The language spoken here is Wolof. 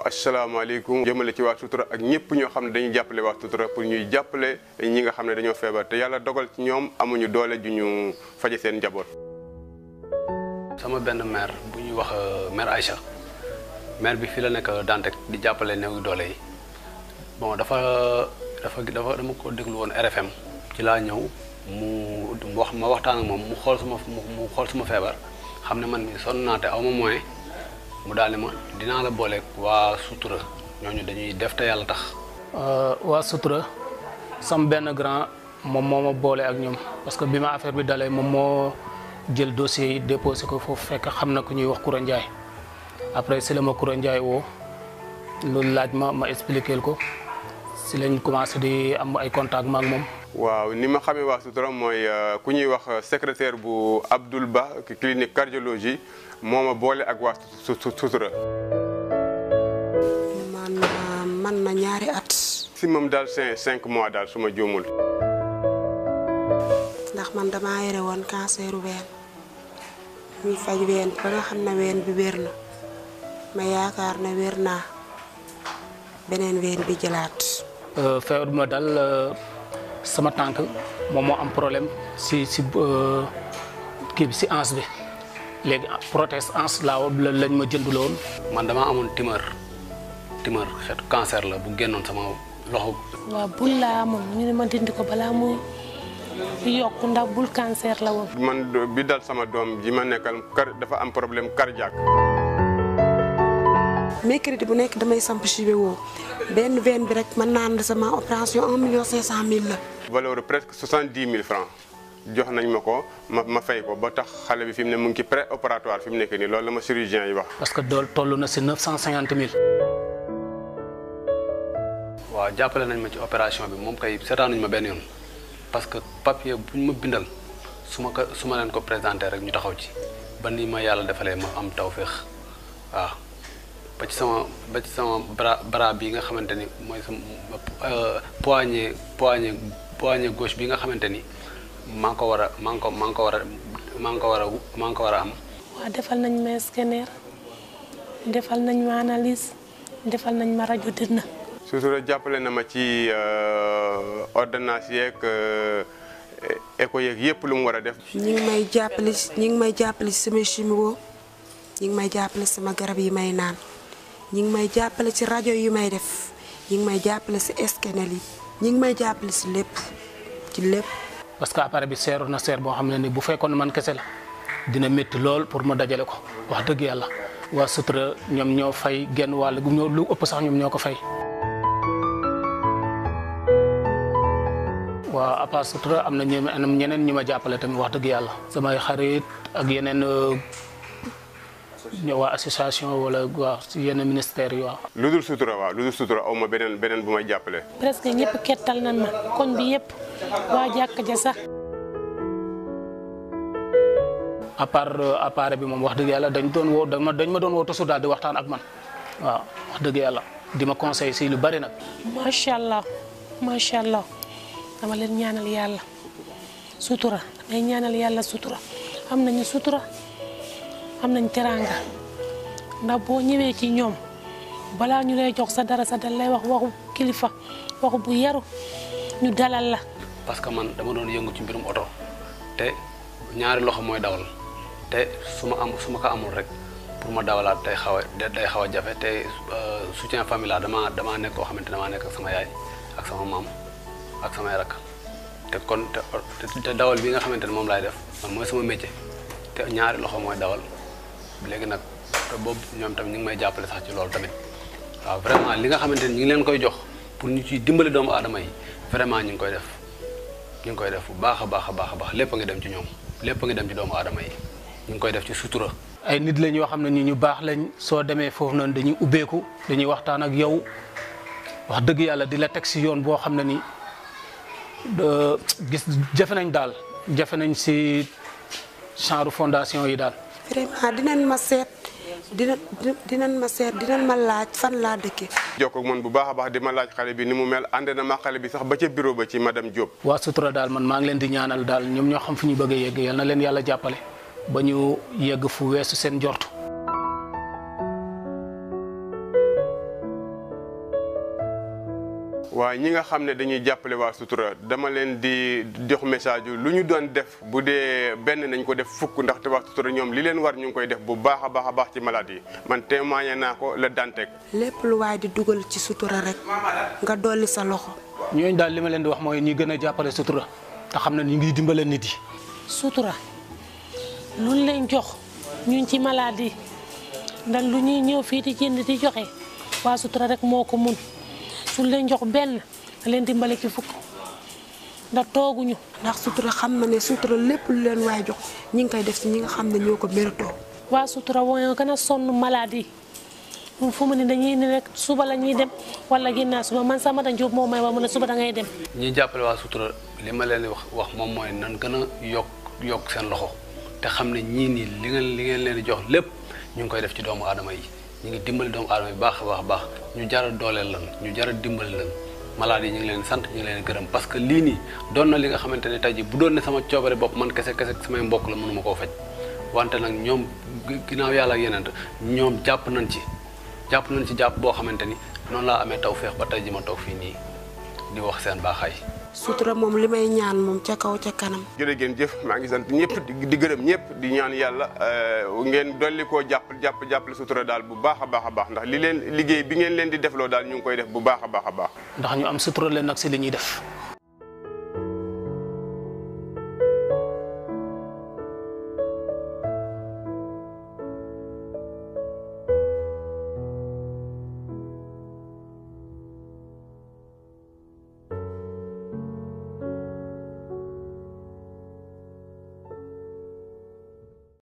asalaamaaleykum jëmale ci waa sutura ak ñëpp ñoo xam ne dañuy jàppale waa sutura pour ñuy jàppale ñi nga xam ne dañoo feebar te yàlla dogal ci ñoom amuñu doole ju ñu faje seen njaboot. sama benn maire bu ñuy wax maire Aïcha maire bi fii la nekk Dantec di jàppale néew doole yi bon dafa dafa dafa dama ko déglu woon RFM ci laa ñëw mu wax ma waxtaan ak moom mu xool suma mu xool suma feebar xam ne man mi sonn naa te aw ma moyen mu daal ma dinaa la booleeg waa sutura ñooñu dañuy def te yàlla tax. waa sutura sam benn grand moom moo ma boole ak ñoom parce que bi ma affaire bi dalee moom moo jël dossier yi déposé ko foofu fekk xam na ku ñuy wax Koura Ndiaye après si la ma Koura Ndiaye woo loolu laaj ma ma expliqué ko si lañ commencé di am ay contact ma ak moom. waaw ni ma xamee waa sutura mooy ku ñuy wax secrétaire bu Abdoul Ba clinique cardiologie moo ma boole ak waa sutura. man man na ñaari at. si moom daal cinq cinq mois daal su ma juumul. ndax man damaa yore woon canceru ween ñuy faj ween ba nga xam ne ween bi wér na ma yaakaar ne wér naa beneen ween bi jëlaat. feebar bi ma dal sama tànk moom moo am problème si si kii bi si anse bi léegi prothèse anse laa lañ ma jënduloon. man damaa amoon tumeur tumeur xeetu cancer la bu génnoon sama loxo. waaw bul laa amoon ñu ne ma dindi ko balaa muy yokk ndax bul cancer la woon. man bi dal sama doom ji ma nekkal kar dafa am problème cardiaque. mercredi bu nekk damay samp chivé woo benn veine bi rek mën naa ne sama opération un million cinq cent mille la. valeur presque soixante dix mille francs jox nañ ma ko ma ma fay ko ba tax xale bi fi mu ne mu ngi ci pré opératoire fi mu nekk nii loolu la ma chirurgien yi wax. parce que dool toll na si neuf cent cinquante mille. waaw jàppale nañ ma ci opération bi moom kay seetaanuñ ma benn yoon parce que papier bu ñu ma bindal su ma ko su ma leen ko présenté rek ñu taxaw ci ba ni ma yàlla defalee ma am tawféex waaw. ba ci sama ba ci sama bras bras bi nga xamante ni mooy sama poignet poignet poignet gauche bi nga xamante ni maa ngi ko war a maa ngi ko maa ngi ko war a maa ngi ko war a maa ngi ko war a am. waaw defal nañ ma scanner defal nañ ma analyse defal nañ ma rajo dina. sutura jàppale na ma ci ordonnance yeeg écho yeeg yëpp lu mu war a def. ñi ngi may jàppale ñi ngi may jàppale ci sama chimio ñi ngi may jàppale sama garab yi may naan. ñi ngi may jàppale ci rajo yi may def ñi ngi may jàppale ci scanner yi ñi ngi may jàppale ci lépp ci lépp. parce que appareil bi seeru na seer boo xam ne ni bu fekkoon man kese la dina métti lool pour ma dajale ko wax dëgg yàlla waa sutura ñoom ñoo fay genn wàll gu ñoo lu ëpp sax ñoom ñoo ko fay. waaw à part sutura am na ñeneen ñu ma jàppale tamit wax dëgg yàlla. samay xarit ak yeneen. ñoo waa association wala waa si yenn ministère yi waaw. lu dul sutura waaw lu dul sutura aw ma beneen beneen bu may jàppale. presque ñëpp kettal nañ ma koñ bi yëpp waa jàkka ja sax. à part appareil bi moom wax dëgg yàlla dañ doon woo dañ ma dañ ma doon woo toujours daal di waxtaan ak man waaw wax dëgg yàlla di ma conseil si lu bari nag. macha allah macha allah dama leen ñaanal yàlla sutura damay ñaanal yàlla sutura am nañu sutura. am nañ teraanga ndax boo ñëwee ci ñoom balaa ñu lay jox sa dara sa dal lay wax waxu kilifa waxu bu yaru ñu dalal la. parce que man dama doon yëngu ci mbirum oto te ñaari loxo mooy dawal te su ma am su ma ko amul rek pour ma dawalaat day xaw a day xaw a jafe te soutien familial dama damaa nekk koo xamante damaa nekk ak sama yaay ak sama maam ak samay rakk te kon te dawal bi nga xamante ne moom laay def man mooy sama métier te ñaari loxo mooy dawal. léegi nag boobu ñoom tamit ñu ngi may jàppale sax ci loolu tamit waaw vraiment li nga xamante ni ñu ngi leen koy jox pour ñu ciy dimbali doomu aadama yi vraiment ñu ngi koy def ñu ngi koy def bu baax a baax a baax a baax lépp a ngi dem ci ñoom lépp a ngi dem ci doomu aadama yi ñu ngi koy def ci sutura. ay nit lañ yoo xam ne ni ñu baax lañ soo demee foofu noonu dañuy ubbeeku dañuy waxtaan ak yow wax dëgg yàlla di la teg si yoon boo xam ne ni gis jafe nañ daal jafe nañ si genre fondation yi daal. vraiment dinañ ma seet dina dinañ ma seet dinañ ma laaj fan laa dëkkee. jokkoo ak man bu baax a baax di ma laaj xale bi ni mu mel ànd na ma xale bi sax ba ca bureau ba ci madame Diop. waa sutura daal man maa ngi leen di ñaanal daal ñoom ñoo xam fu ñu bëgg a yegg yal na leen yàlla jàppale ba ñu yegg fu weesu seen njort. waaye ñi nga xam ne dañuy jàppale waa sutura dama leen di jox message yu lu ñu doon def bu dee benn nañ ko def fukk ndaxte waa sutura ñoom li leen war ñu ngi koy def bu baax a baax a baax ci malade yi man témoigné naa ko la Dantec. lépp lu waay di dugal ci sutura rek nga dolli sa loxo ñooñu daal li ma leen di wax mooy ñi gën a jàppale sutura te xam ne ñu ngi dimbale nit yi. sutura luñ leen jox ñun ci maladie ndax lu ñuy ñëw fii di jënd di joxe waa sutura rek moo ko mun suñ leen jox benn da leen dimbale ci fukk ndax tooguñu ndax sutura xam na ne sutura lépp lu leen waay jox ñi ngi koy def si ñi nga xam ne ñoo ko méritoo waa sutura woo gën a sonn maladie moom fu mu ne dañuy ne rek suba la ñuy dem wala ginnaaw suba man sama da Jóob moo may wax mu ne suba da ngay dem ñi jàppale waa sutura li ma leen di wax wax moom mooy nan gën a yokk yokk seen loxo te xam ne ñii nii li ngeen li ngeen leen di jox lépp ñu ngi koy def ci doomu aadama yi ñu ngi dimbali doomu aadama yi baax a baax a baax ñu jar a dooleel lan ñu jar a dimbali lan malade yi ñu ngi leen sant ñu ngi leen gërëm parce que lii nii doon na li nga xamante ne tey ji bu doon ne sama coobare bopp man kese kese samay mbokk la mënuma koo faj wante nag ñoom ginnaaw yàlla ak yeneen ñoom jàpp nañ ci jàpp nañ ci jàpp boo xamante ni noonu laa amee taw feex ba tey ji ma toog fii nii di wax seen baaxaay sutura moom li may ñaan moom ca kaw ca kanam jërë ngeen jëf maa ngi sant ñëpp di di gërëm ñëpp di ñaan yàlla ngeen dolli koo jàpp jàpp jàppale sutura daal bu baax a baax a baax ndax li leen liggéey bi ngeen leen di defloo daal ñu ngi koy def bu baax a baax a baax ndax ñu am sutura leen nag si li ñuy def